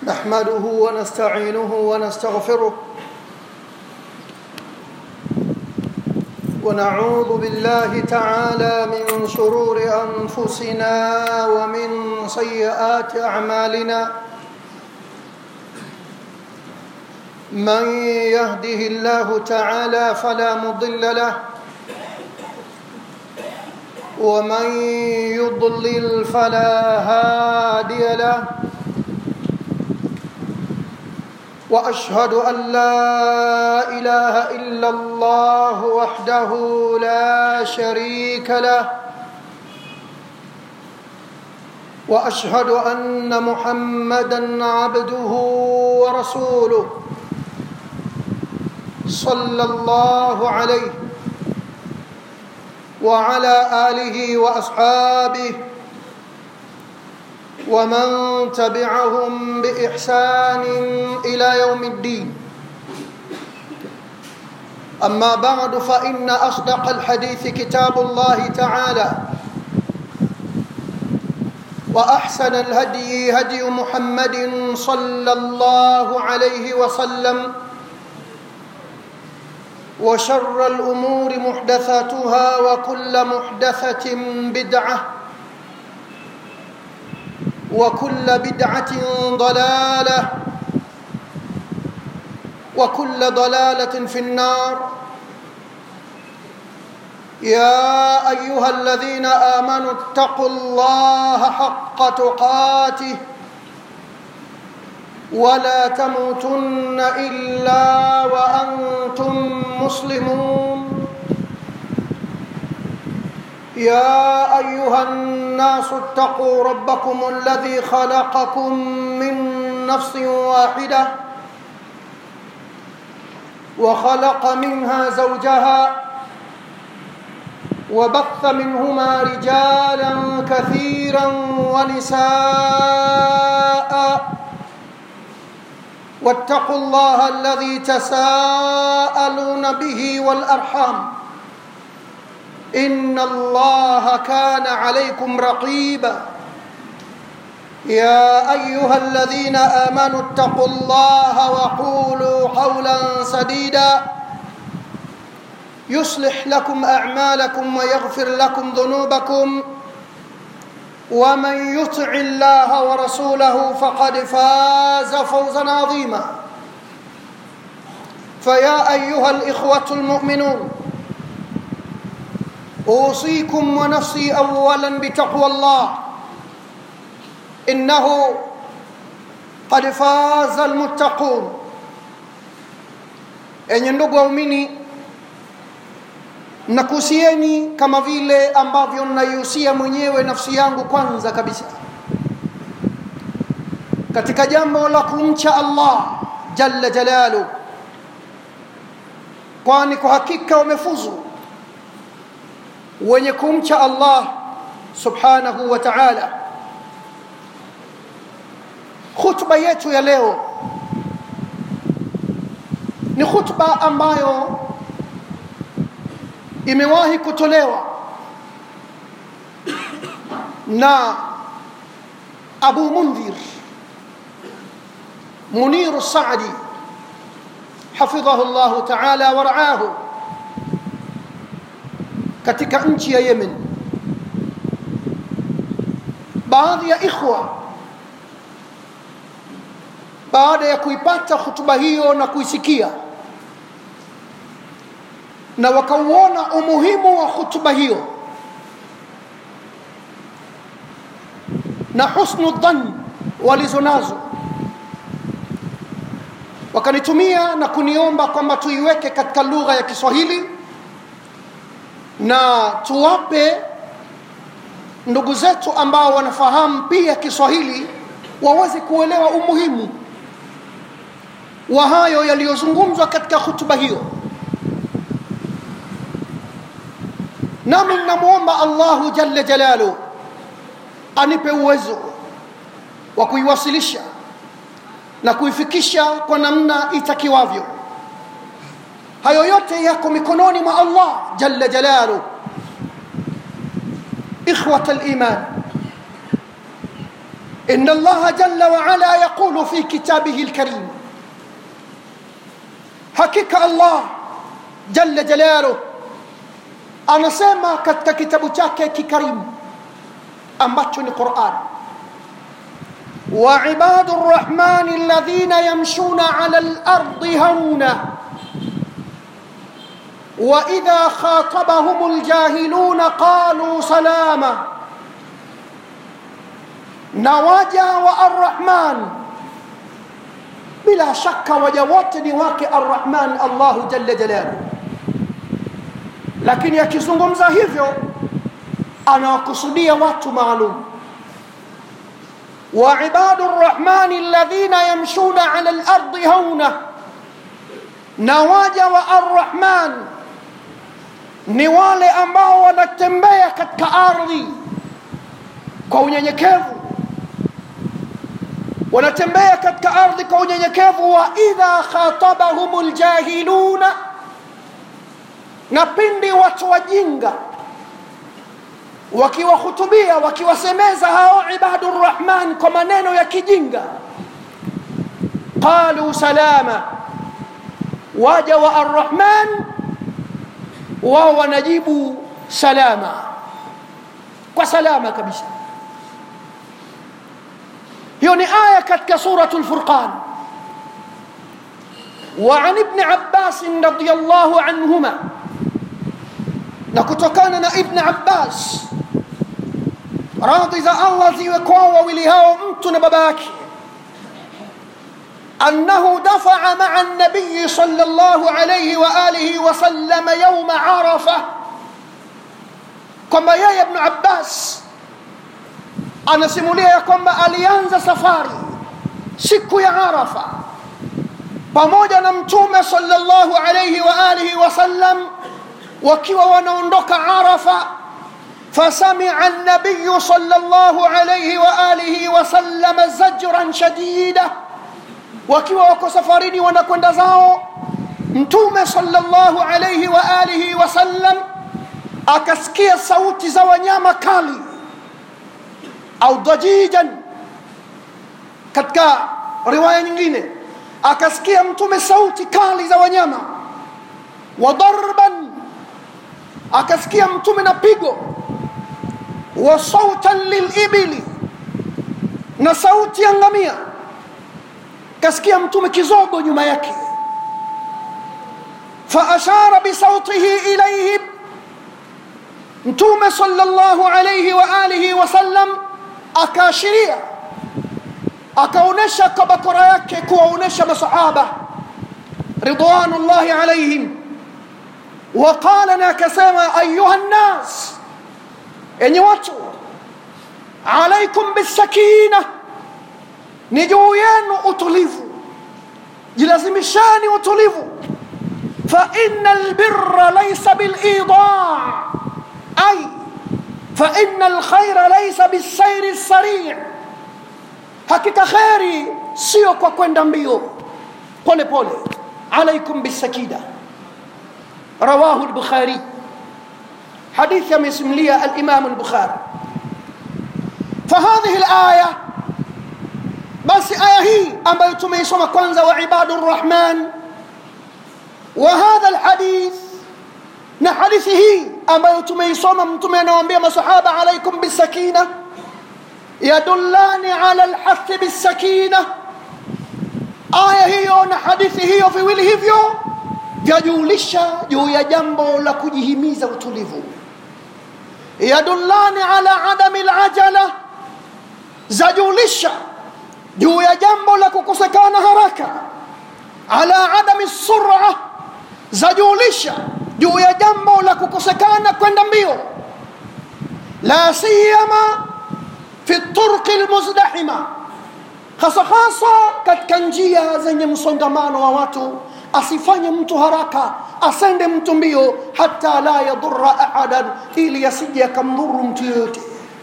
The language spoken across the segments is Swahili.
نحمده ونستعينه ونستغفره ونعوذ بالله تعالى من شرور انفسنا ومن سيئات اعمالنا من يهده الله تعالى فلا مضل له ومن يضلل فلا هادي له واشهد ان لا اله الا الله وحده لا شريك له واشهد ان محمدا عبده ورسوله صلى الله عليه وعلى اله واصحابه ومن تبعهم باحسان الى يوم الدين اما بعد فان اصدق الحديث كتاب الله تعالى واحسن الهدي هدي محمد صلى الله عليه وسلم وشر الامور محدثاتها وكل محدثه بدعه وكل بدعه ضلاله وكل ضلاله في النار يا ايها الذين امنوا اتقوا الله حق تقاته ولا تموتن الا وانتم مسلمون يا ايها الناس اتقوا ربكم الذي خلقكم من نفس واحده وخلق منها زوجها وبث منهما رجالا كثيرا ونساء واتقوا الله الذي تساءلون به والارحام ان الله كان عليكم رقيبا يا ايها الذين امنوا اتقوا الله وقولوا قولا سديدا يصلح لكم اعمالكم ويغفر لكم ذنوبكم ومن يطع الله ورسوله فقد فاز فوزا عظيما فيا ايها الاخوه المؤمنون اوصيكم ونفسي اولا بتقوى الله انه قد فاز المتقون enye ndugu waumini nakuhusieni kama vile ambavyo naihusia mwenyewe nafsi yangu kwanza kabisa katika jambo la kumcha allah jalla jalalu kwani kwa hakika wamefuzu wenye kumcha allah subhanahu wa taala khutba yetu ya leo ni khutba ambayo imewahi kutolewa na abu mundhir muniru sadi hafidhahu llahu taala waraahu katika nchi ya yemen baadhi ya ikhwa baada ya kuipata hutuba hiyo na kuisikia na wakauona umuhimu wa hutuba hiyo na husnu dhan walizo nazo wakanitumia na kuniomba kwamba tuiweke katika lugha ya kiswahili na tuwape ndugu zetu ambao wanafahamu pia kiswahili waweze kuelewa umuhimu wa hayo yaliyozungumzwa katika hutuba hiyo nami namwomba allahu jalla jalalu anipe uwezo wa kuiwasilisha na kuifikisha kwa namna itakiwavyo hayo yote yako mikononi mwa allah jalla jalalu ikhwat liman إن الله جل وعلا يقول في كتابه الكريم حقيقة الله جل جلاله anasema katika kitabu chake kikarimu ambacho ni Qur'an وعباد الرحمن الذين يمشون على الأرض هونا وإذا خاطبهم الجاهلون قالوا سلاما نواجا والرحمن بلا شك وجوات نواك الرحمن الله جل جلاله lakini akizungumza hivyo anawakusudia watu maalum وعباد الرحمن الذين يمشون على الأرض هونا نواجا والرحمن ni wale ambao wanatembea katika ardhi kwa unyenyekevu wanatembea katika ardhi kwa unyenyekevu wa idha khatabahum ljahiluna na pindi watu wajinga wakiwahutubia wakiwasemeza hao ibadu rrahman kwa maneno ya kijinga qalu salama waja wa arrahman wao wanajibu salama kwa salama kabisa hiyo ni aya katika suratu lfurqan وعن ابن عباس رضي الله عنهما نكتكان ابن عباس radhi za allah ziwe kwao wawili hao mtu na baba yake أنه دفع مع النبي صلى الله عليه وآله وسلم يوم عرفة كما يا ابن عباس anasimulia ya kwamba alianza safari siku ya arafa pamoja na mtume sallallahu alayhi wa alihi wasallam wakiwa wanaondoka arafa فسمع النبي صلى الله عليه وآله وسلم زجرا شديدا wakiwa wako safarini wanakwenda zao mtume sallallahu alayhi wa alihi wasallam akasikia sauti za wanyama kali au dajijan katika riwaya nyingine akasikia mtume sauti kali za wanyama wa darban akasikia mtume na pigo wa sautan lilibili na sauti ya ngamia kasikia mtume kizogo nyuma yake faashara bisautihi ilaihim mtume sallallahu alayhi wa alihi wasallam akaashiria akaonesha kwa bakora yake kuwaonesha masahaba ridwanullahi alaihim waqala na akasema ayuha nnas enye watu alaikum bisakina ni juu yenu utulivu jilazimishani utulivu فإن البر ليس بالإيضاع أي فإن الخير ليس بالسير السريع hakika kheri sio kwa kwenda mbio pole pole alaikum bisakida rawahu lbukhari hadithi amesimulia alimamu lbukhari fahadhihi laya basi aya hii ambayo tumeisoma kwanza wa ibadu rrahman wa hadha lhadith na hadithi hii ambayo tumeisoma mtume anawaambia masahaba alaikum bisakina yadullani ala lhathi bisakina aya hiyo na hadithi hiyo viwili hivyo vyajulisha juu ya jambo la kujihimiza utulivu yadullani ala adami lajala zajulisha juu ya jambo la kukosekana haraka ala adami sura zajulisha juu ya jambo la kukosekana kwenda mbio la siyama fi turqi lmuzdahima hasa hasa katika njia zenye msongamano wa watu asifanye mtu haraka asende mtu mbio hata la yadhura ahadan ili asije akamdhuru mtu yoyote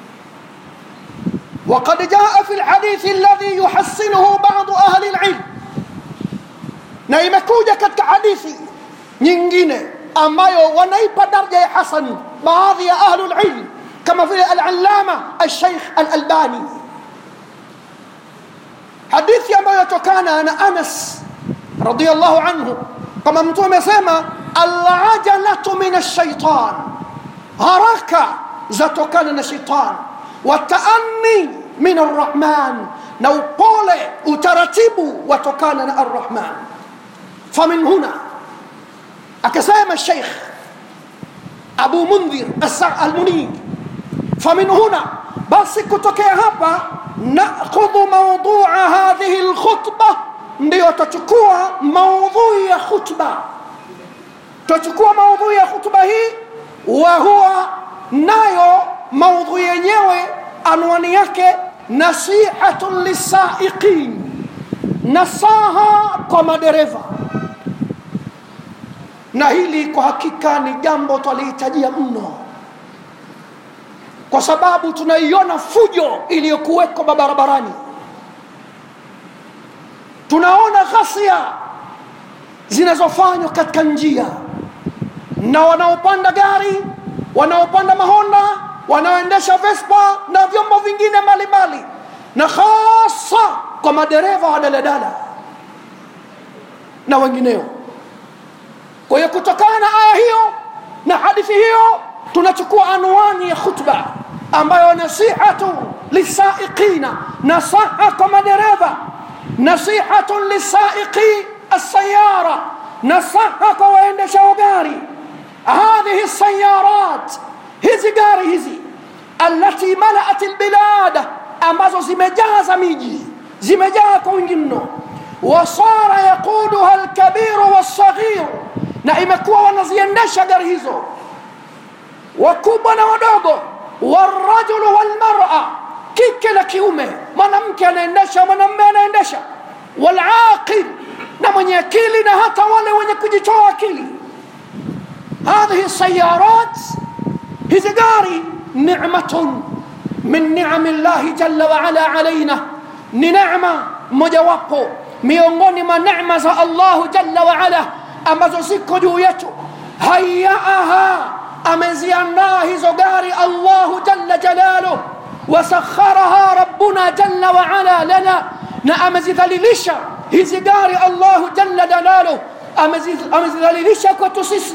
وقد جاء في الحديث الذي يحسنه بعض أهل العلم na imekuja katika hadithi nyingine ambayo wanaipa daraja ya hasan baadhi ya ahlulilm kama vile alalama alsheikh alalbani hadithi ambayo yatokana na anas radiallahu anhu kama mtume amesema alajalatu min alshaitan haraka zatokana na shaitan wataani min arrahman na upole utaratibu watokana na arrahman famin huna akasema sheikh abu mundhir almunir famin huna basi kutokea hapa nakhudhu maudua hadhihi lkhutba ndio tutachukua maudhui ya khutba tutachukua maudhui ya khutba hii wa huwa nayo maudhui yenyewe anwani yake nasihatun lisaiqin nasaha kwa madereva na hili kwa hakika ni jambo twalihitajia mno kwa sababu tunaiona fujo iliyokuweko barabarani tunaona ghasia zinazofanywa katika njia na wanaopanda gari wanaopanda mahonda wanaoendesha vespa na vyombo vingine mbalimbali na hasa kwa madereva wa daladala na wengineo kwa hiyo kutokana na aya hiyo na hadithi hiyo tunachukua anwani ya khutba ambayo nasihatu lisaiqina nasaha kwa madereva nasihatun lisaiqi السيارة نصحك وإن شوغاري هذه السيارات hizi gari hizi allati malaat albilada ambazo zimejaza miji zimejaa kwa wingi mno wasara yaquduha alkabiru walsaghir na imekuwa wanaziendesha gari hizo wakubwa na wadogo warajulu walmara kike na kiume mwanamke anaendesha mwanamme anaendesha walaqil na mwenye akili na hata wale wenye kujitoa akili هذه السيارات hizi gari ni'matun min ni'ami llahi jalla wa ala alaina ni neema mojawapo miongoni mwa neema za allahu jalla wa ala ambazo ziko juu yetu hayaaha ameziandaa hizo gari allahu jalla jalaluh wasakharaha rabbuna jalla wa ala lana na amezidhalilisha hizi gari allahu jalla jalaluh amezidhalilisha kwetu sisi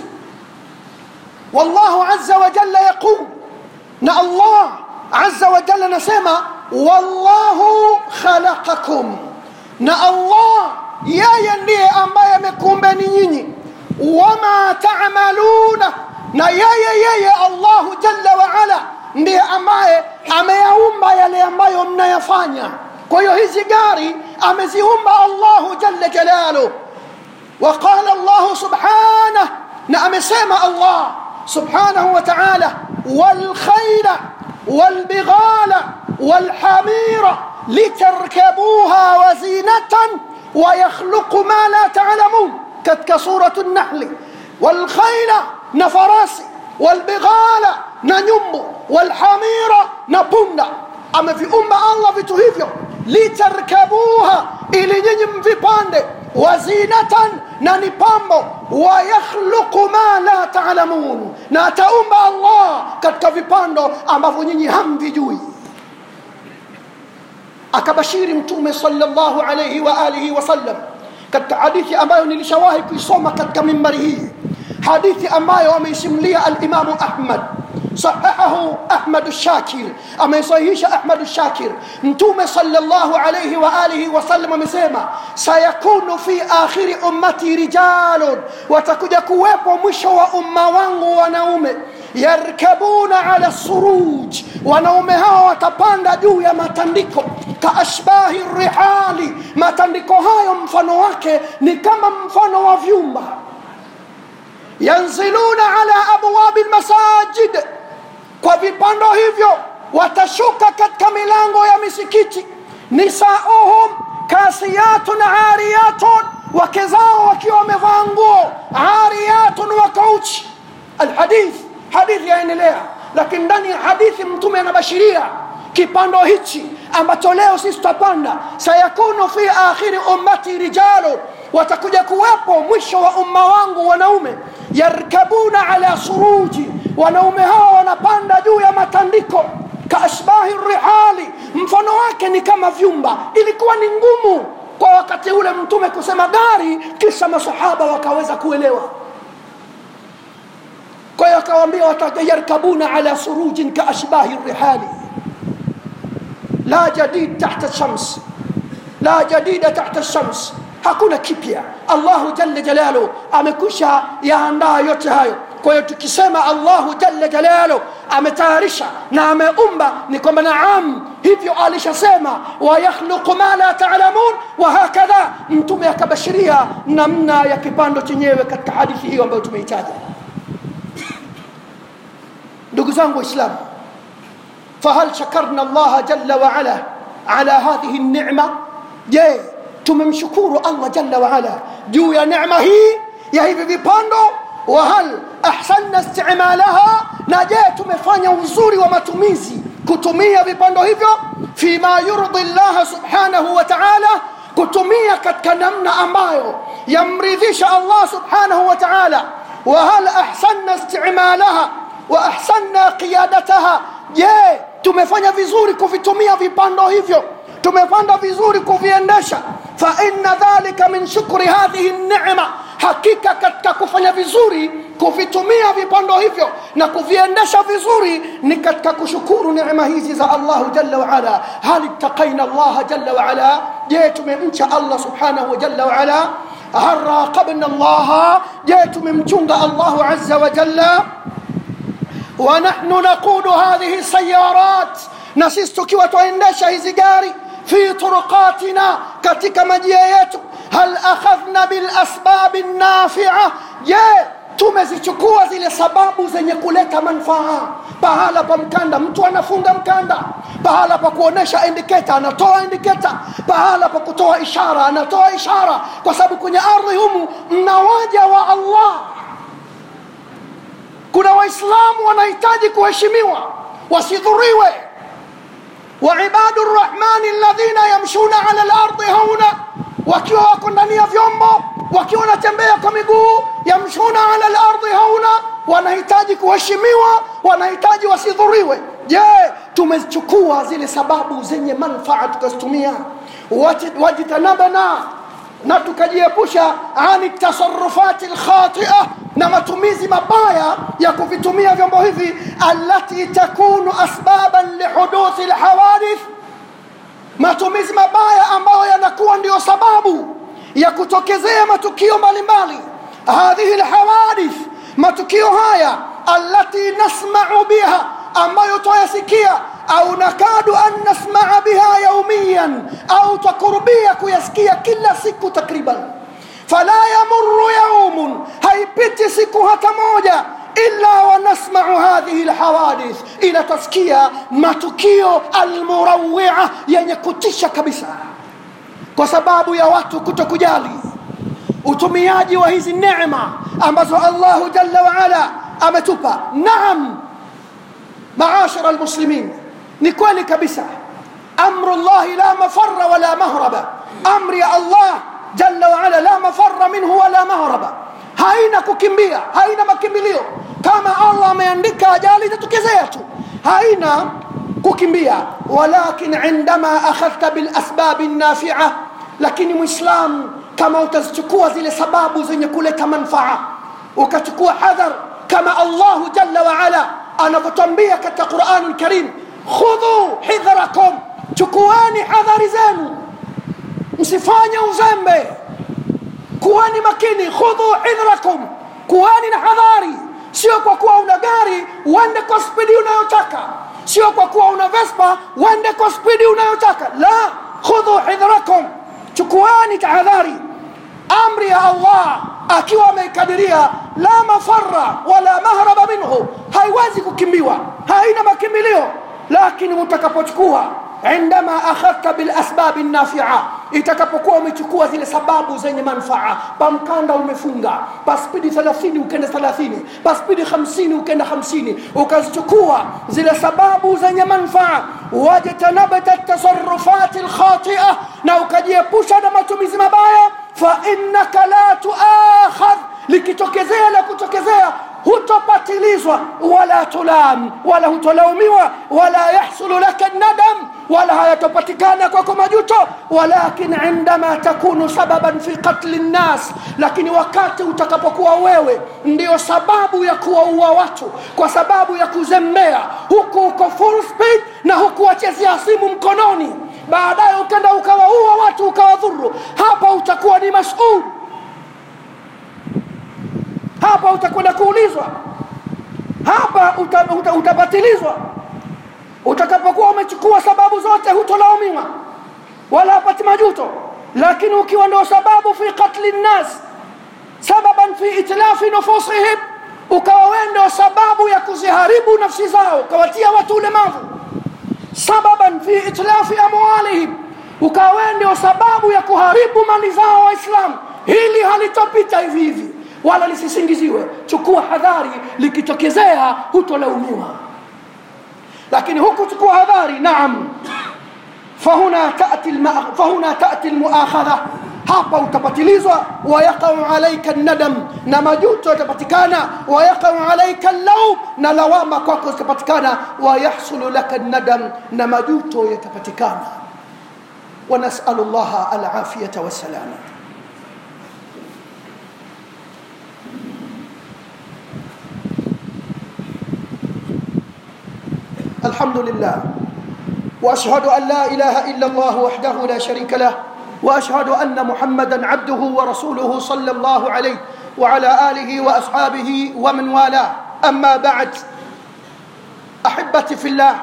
والله عز وجل يقول نا الله عز وجل نسمع والله خلقكم نا الله yeye ndiye ambaye amekuumbeni nyinyi wama tamaluna na yeye yeye allahu jalla waala ndiye ambaye ameyaumba yale ambayo mnayafanya kwa hiyo hizi gari ameziumba allahu jalla jalaluh waqala allahu subhanah na amesema allah سبحانه وتعالى والخيل والبغال والحمير لتركبوها وزينة ويخلق ما لا تعلمون كتك سورة النحل والخيل نفراس والبغال ننم والحمير نبند أما في أمة الله في تهيفيو لتركبوها إلي نجم في باند وزينة ننبامو ويخلق ما لا تعلمون na ataumba allah katika vipando ambavyo nyinyi hamvijui akabashiri mtume salllahu alaihi wa alihi wasallam katika hadithi ambayo nilishawahi kuisoma katika mimbari hii hadithi ambayo ameisimulia alimamu ahmad صححه أحمد الشاكر أما يصحيح أحمد الشاكر نتوم صلى الله عليه وآله وسلم مسيما سيكون في آخر أمتي رجال وتكجا كويبو مشو أمة وانغو ونومي يركبون على السروج wanaume hawa watapanda juu ya matandiko kaashbahi rihali matandiko hayo mfano wake ni kama mfano wa vyumba yanziluna ala abwabi lmasajid kwa vipando hivyo watashuka katika milango ya misikiti nisauhum kasiyatun ariyatun wake zao wakiwa wamevaa nguo ariyatun wakauchi alhadith hadithi yaendelea lakini ndani ya hadithi mtume anabashiria kipando hichi ambacho leo sisi tutapanda sayakunu fi akhiri ummati rijalu watakuja kuwepo mwisho wa umma wangu wanaume yarkabuna ala suruji wanaume hawa wanapanda juu ya matandiko kaashbahi rihali mfano wake zake ni kama vyumba ilikuwa ni ngumu kwa wakati ule mtume kusema gari kisha masahaba wakaweza kuelewa kwa hiyo akawaambia watayarkabuna ala surujin kaashbahi rihali la jadid tahta shams la jadida tahta shams hakuna kipya allahu jalla jalalu amekusha yaandaa yote hayo kwa hiyo tukisema allahu jalla jalalu ametayarisha na ameumba ni kwamba naam hivyo alishasema wayakhluqu ma la talamun wahakadha mtume akabashiria namna ya kipando chenyewe katika hadithi hiyo ambayo tumeitaja ndugu zangu waislamu fahal shakarna allaha jalla waala ala hadhihi nicma je tumemshukuru allah jalla waala juu ya necma hii ya hivi vipando wahal ahsanna istimalaha na je tumefanya uzuri wa matumizi kutumia vipando hivyo fima yurdi llaha subhanahu wa taala kutumia katika namna ambayo yamridhisha allah subhanahu wa taala wahal ahsanna istimalaha wa ahsanna qiyadataha je tumefanya vizuri kuvitumia vipando hivyo tumepanda vizuri kuviendesha fa inna dhalika min shukri hadhihi nema hakika katika kufanya vizuri kuvitumia vipando hivyo na kuviendesha vizuri ni katika kushukuru neema hizi za allahu jalla waala hal ittaqaina allaha jalla waala je tumemcha allah subhanahu wa jalla waala hal raqabna allaha je tumemchunga allahu aza wa jalla ونحن نقود هذه السيارات نسيس tukiwa twaendesha hizi gari fi turuqatina katika majia yetu hal akhadhna bilasbabi nafia je tumezichukua zile sababu zenye kuleta manfaa pahala pa mkanda mtu anafunga mkanda pahala pa kuonesha indiketa anatoa indiketa pahala pa kutoa ishara anatoa ishara kwa sababu kwenye ardhi humu mna waja wa allah kuna waislamu wanahitaji kuheshimiwa wasidhuriwe waibadu rrahmani alladhina yamshuna ala lardi hauna wakiwa wako ndani ya vyombo wakiwa wanatembea kwa miguu yamshuna ala lardi hauna wanahitaji kuheshimiwa wanahitaji wasidhuriwe je tumechukua zile sababu zenye manfaa tukazitumia wajtanabana na tukajiepusha ani tasarufati lkhatia na matumizi mabaya ya kuvitumia vyombo hivi alati takunu asbaban lihuduthi lhawadith matumizi mabaya ambayo yanakuwa ndiyo sababu ya kutokezea matukio mbalimbali hadhihi lhawadith matukio haya alati nasmau biha ambayo twayasikia au nakadu an nasmaa biha yaumiyan au twakurubia kuyasikia kila siku takriban fala yamuru yaumun haipiti siku hata moja illa wanasmau hadhihi lhawadith ila tasikia matukio almurawia yenye kutisha kabisa kwa sababu ya watu kuto kujali utumiaji wa hizi neema ambazo allahu jalla waala ametupa naam maashara almuslimin ni kweli kabisa amru llahi la mafara wala mahraba amri ya allah jalla waala la mafara minhu wala mahraba haina kukimbia haina makimbilio kama allah ameandika ajali itatokezea tu haina kukimbia walakin indama akhadhta bilasbabi nafia lakini mwislam kama utazichukua zile sababu zenye kuleta manfaa ukachukua hadhar kama allahu jalla waala anavyotwambia katika qurani lkarim khudhu hidhrakum chukueni hadhari zenu msifanye uzembe kuweni makini khudhu hidhrakum kuweni na hadhari sio kwa kuwa una gari uende kwa spidi unayotaka sio kwa kuwa una vespa uende kwa spidi unayotaka la khudhu hidhrakum chukuani tahadhari amri ya allah akiwa ameikadiria la mafara wala mahraba minhu haiwezi kukimbiwa haina makimbilio lakini mtakapochukua indama akhadhta bilasbabi nafia itakapokuwa umechukua zile sababu zenye manfaa pamkanda umefunga paspidi 30 ukenda 30 paspidi 50 ukenda 50 ukazichukua zile sababu zenye manfaa wajtanabta tasarufati lkhatia na ukajiepusha na matumizi mabaya fainnaka la tuakhadh likitokezea la kutokezea hutopatilizwa wala tulam wala hutolaumiwa wala yahsulu laka nadam wala hayatopatikana kwako majuto walakin indama takunu sababan fi qatli nnas lakini wakati utakapokuwa wewe ndio sababu ya kuwaua watu kwa sababu ya kuzembea huku uko full speed na huku wachezea simu mkononi baadaye ukenda ukawaua watu ukawadhuru hapa utakuwa ni masul hapa utakwenda kuulizwa hapa uta, uta, utabatilizwa utakapokuwa umechukua sababu zote hutolaumiwa wala hapati majuto lakini ukiwa ndio sababu fi qatli nnas sababan fi itlafi nufusihim ukawa wewe ndio sababu ya kuziharibu nafsi zao ukawatia watu ulemavu sababan fi itlafi amwalihim ukawa wewe ndio sababu ya kuharibu mali zao waislamu hili halitopita hivi hivi wala lisisingiziwe chukua hadhari likitokezea hutolaumiwa lakini huku chukua hadhari naam fahuna tati alma- fahuna tati almuakhadha hapa utapatilizwa wayaqau alaika nadam na majuto yatapatikana wayaqau alaika llaum na lawama kwako zitapatikana wayahsulu laka nadam na majuto yatapatikana wanasalu llaha alafiyata wassalama الحمد لله واشهد ان لا اله الا الله وحده لا شريك له واشهد ان محمدا عبده ورسوله صلى الله عليه وعلى اله واصحابه ومن والاه اما بعد احبتي في الله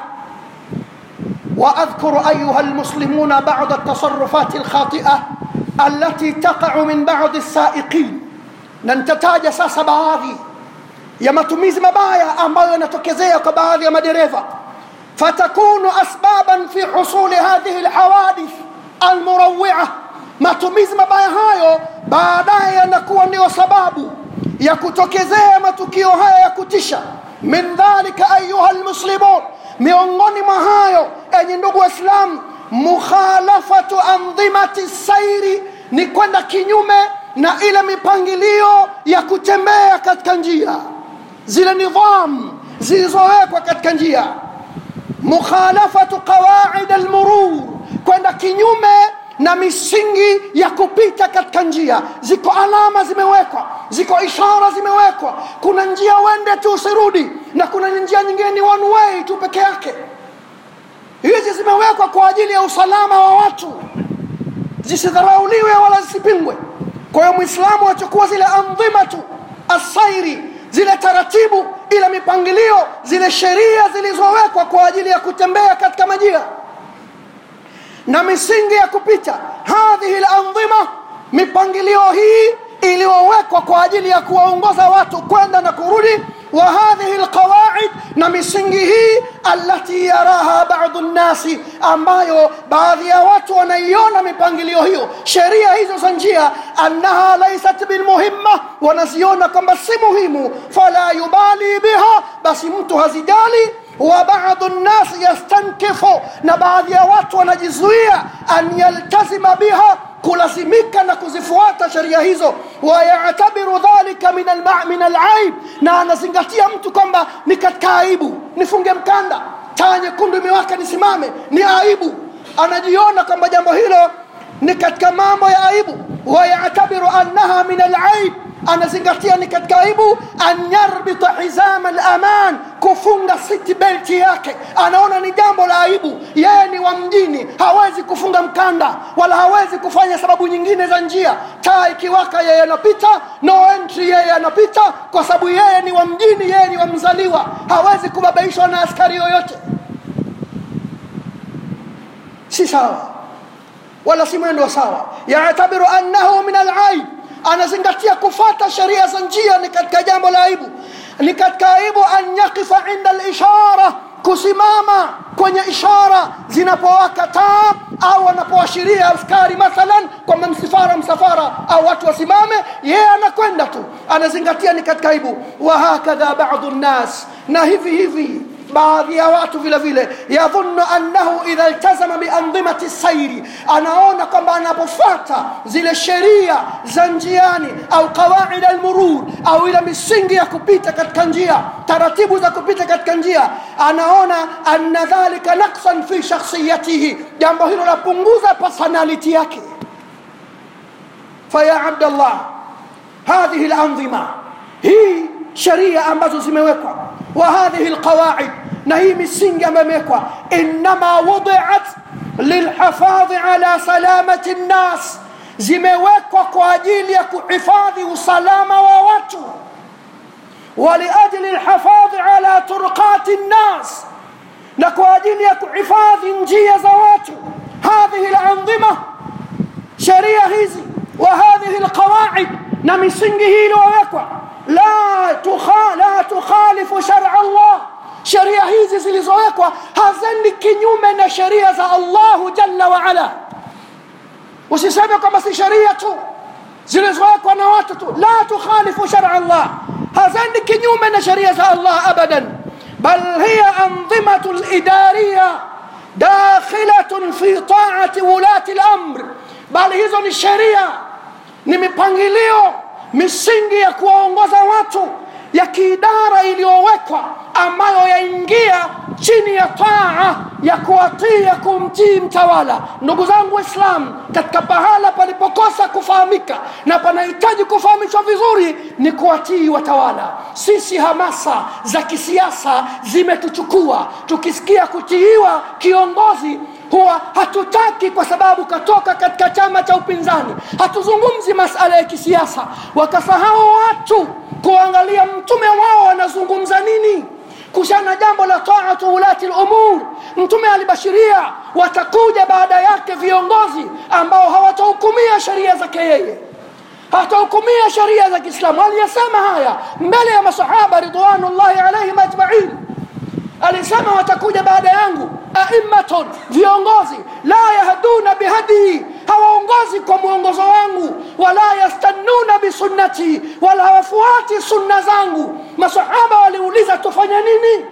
واذكر ايها المسلمون بعض التصرفات الخاطئه التي تقع من بعض السائقين ننتتاج sasa baadhi ya matumizi mabaya ambayo yanatokezea kwa baadhi ya madereva fatakunu asbaban fi husuli hadhihi alhawadith almurawia matumizi mabaya hayo baadaye yanakuwa ndio sababu ya kutokezea matukio haya ya kutisha min dhalika ayuha almuslimun miongoni mwa hayo enye ndugu waislamu mukhalafatu andhimati sairi ni kwenda kinyume na ile mipangilio ya kutembea katika njia zile nidham zilizowekwa katika njia mukhalafatu qawaid almurur kwenda kinyume na misingi ya kupita katika njia ziko alama zimewekwa ziko ishara zimewekwa kuna njia uende tu usirudi na kuna njia nyingine ni one way tu peke yake hizi zimewekwa kwa ajili ya usalama wa watu zisidharauliwe wala zisipingwe kwa hiyo mwislamu achukua zile andhimatu asairi zile taratibu ile mipangilio zile sheria zilizowekwa kwa ajili ya kutembea katika majira na misingi ya kupita hadhihi landhima mipangilio hii iliyowekwa kwa ajili ya kuwaongoza watu kwenda na kurudi wa hadhihi lqawaid na misingi hii alati yaraha badu nnasi ambayo baadhi ya watu wanaiona mipangilio hiyo sheria hizo za njia annaha laisat bilmuhimma wanaziona kwamba si muhimu fala yubali biha basi mtu hazijali wa badu nnasi yastankifu na baadhi ya watu wanajizuia an yaltazima biha kulazimika na kuzifuata sheria hizo wayatabiru dhalika min alma- min alaib na anazingatia mtu kwamba ni katika aibu nifunge mkanda taa nyekundu imewaka nisimame ni aibu anajiona kwamba jambo hilo ni katika mambo ya aibu wayatabiru annaha min alaib anazingatia ni katika aibu an yarbita hizama alaman kufunga city belt yake anaona ni jambo la aibu yeye ni wa mjini hawezi kufunga mkanda wala hawezi kufanya sababu nyingine za njia taa ikiwaka yeye anapita no entry yeye anapita kwa sababu yeye ni wa mjini yeye ni wa mzaliwa hawezi kubabaishwa na askari yoyote si sawa wala si mwendo sawa yatabiru annahu min alaib anazingatia kufata sheria za njia ni katika jambo la aibu ni katika aibu an yaqifa inda lishara kusimama kwenye ishara zinapowaka taa au anapoashiria askari mathalan kwamba msafara msafara au watu wasimame yeye anakwenda tu anazingatia ni katika aibu wahakadha badu nnas na hivi hivi baadhi ya watu vile vile yadhunnu annahu idha iltazama biandhimati sairi anaona kwamba anapofuata zile sheria za njiani au qawaid almurur au ile misingi ya kupita katika njia taratibu za kupita katika njia anaona anna dhalika naqsan fi shakhsiyatihi jambo hilo lapunguza personality yake faya abdallah hadhihi lanzima hii sheria ambazo zimewekwa wa hadhihi lqawaid na hii misingi ambayo imewekwa innama wudiat lilhafadhi ala salamati nnas zimewekwa kwa ajili ya kuhifadhi usalama wa watu ولأجل الحفاظ على طرقات الناس نكو أجل يكحفاظ njia za watu هذه الأنظمة شريعة hizi وهذه القواعد na misingi hii iliyowekwa la, tukha, la tukhalifu shara Allah sheria hizi zilizowekwa hazendi kinyume na sheria za Allahu jalla waala usiseme kwamba si sheria tu zilizowekwa na watu tu la tukhalifu shara Allah hazendi kinyume na sheria za Allah abadan bal hiya anzimatu lidariya dakhilatun fi taati wulati lamr bali hizo ni sheria ni mipangilio misingi ya kuwaongoza watu ya kiidara iliyowekwa ambayo yaingia chini ya taa ya kuwatii ya kumtii mtawala ndugu zangu waislamu katika pahala palipokosa kufahamika na panahitaji kufahamishwa vizuri ni kuwatii watawala sisi hamasa za kisiasa zimetuchukua tukisikia kutiiwa kiongozi huwa hatutaki kwa sababu katoka katika chama cha upinzani hatuzungumzi masala ya kisiasa wakasahau watu kuangalia mtume wao anazungumza nini kushana jambo la taatu ulati lumur mtume alibashiria watakuja baada yake viongozi ambao hawatahukumia sheria zake yeye hatahukumia sheria za kiislamu aliyasema haya mbele ya masahaba ridwanullahi alaihim ajmain alisema watakuja baada yangu aimmatun viongozi la yahduna bihadii hawaongozi kwa mwongozo wangu wala yastannuna bisunnati wala hawafuati sunna zangu masahaba waliuliza tufanye nini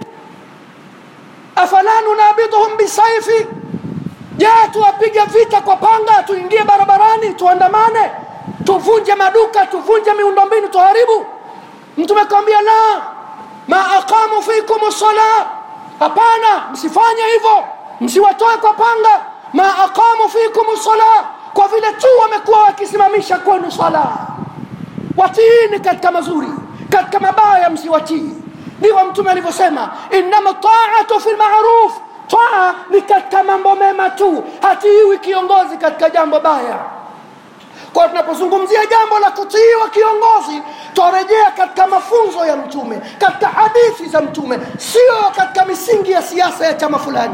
afala nunabiduhum bisaifi je tuwapige vita kwa panga tuingie barabarani tuandamane tuvunje maduka tuvunje miundombinu tuharibu mtume kawambia la ma aqamu fikum sala hapana msifanye hivyo msiwatoe kwa panga ma aqamu fikum sala kwa vile tu wamekuwa wakisimamisha kwenu sala watiini katika mazuri katika mabaya msiwatii ndivyo mtume alivyosema innama taatu fi lmaruf taa ni katika mambo mema tu hatiiwi kiongozi katika jambo baya kwa tunapozungumzia jambo la kutiiwa kiongozi twarejea katika mafunzo ya mtume katika hadithi za mtume sio katika misingi ya siasa ya chama fulani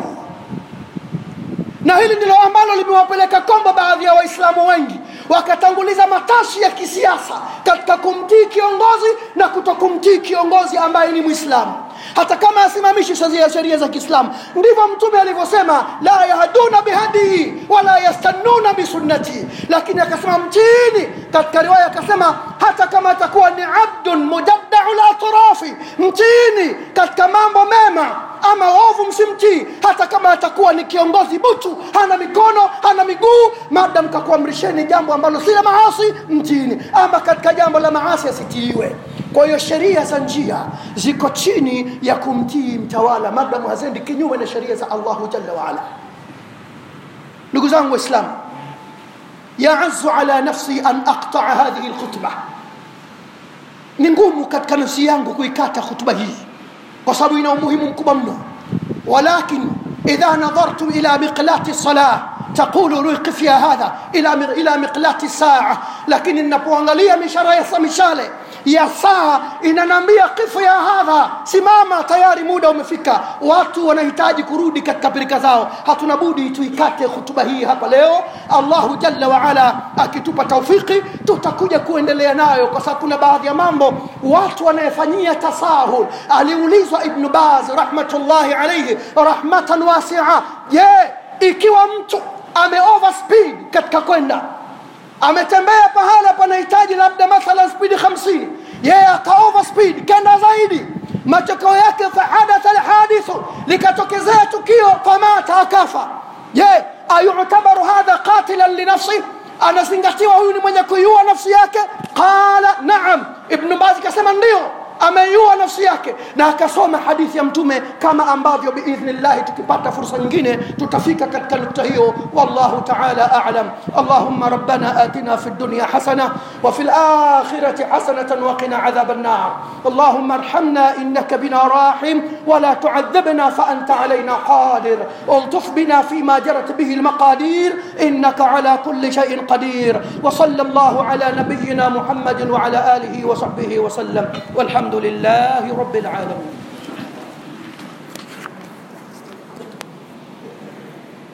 na hili ndilo ambalo limewapeleka kombo baadhi ya waislamu wengi wakatanguliza matashi ya kisiasa katika kumtii kiongozi na kutokumtii kiongozi ambaye ni mwislamu hata kama asimamishi sheria za kiislamu ndivyo mtume alivyosema la yahduna bihadihi wala yastannuna bisunnati lakini akasema mtiini katika riwaya akasema hata kama atakuwa ni abdun mujaddau latrafi mtiini katika mambo mema ama ovu msimtii hata kama atakuwa ni kiongozi butu hana mikono hana miguu madam kakuamrisheni jambo ambalo si la maasi mtiini ama katika jambo la maasi asitiiwe kwa hiyo sheria za njia ziko chini ya kumtii mtawala madamu hazendi kinyume na sheria za allahu jalla waala ndugu zangu waislamu yaazu ala nafsi an aqtaa hadhihi lkhutba ni ngumu katika nafsi yangu kuikata khutba hii kwa sababu ina umuhimu mkubwa mno walakin idha nadhartum ila miqlati salah taqulu ruqif ya hadha ila, ila miqlati saa lakini ninapoangalia mishara ya mishale ya saa inanambia kifu ya hadha simama tayari muda umefika watu wanahitaji kurudi katika pirika zao hatuna budi tuikate hutuba hii hapa leo allahu jalla waala akitupa taufiki tutakuja kuendelea nayo kwa sababu kuna baadhi ya mambo watu wanayefanyia tasahul aliulizwa ibnu baz rahmatullahi alaihi rahmatan wasia je ikiwa mtu ame overspeed katika kwenda ametembea pahala panahitaji labda mathalan spidi hamsini yeye aka overspeed kenda zaidi matokeo yake fahadatha alhadithu likatokezea tukio famata akafa je ayutabaru hadha qatilan linafsi anazingatiwa huyu ni mwenye kuiua nafsi yake qala naam ibnu bazi kasema ndio ameiua nafsi yake na akasoma hadithi ya mtume kama ambavyo biidhnillahi tukipata fursa nyingine tutafika katika nukta hiyo wallahu taala alam allahumma rabbana atina fi dunya hasana wa fi lakhirati hasanatan waqina adhab النار اللهم ارحمنا انك بنا راحم ولا تعذبنا فانت علينا قادر الطف بنا فيما جرت به المقادير انك على كل شيء قدير وصلى الله على نبينا محمد وعلى اله وصحبه وسلم والحمد الحمد لله رب العالمين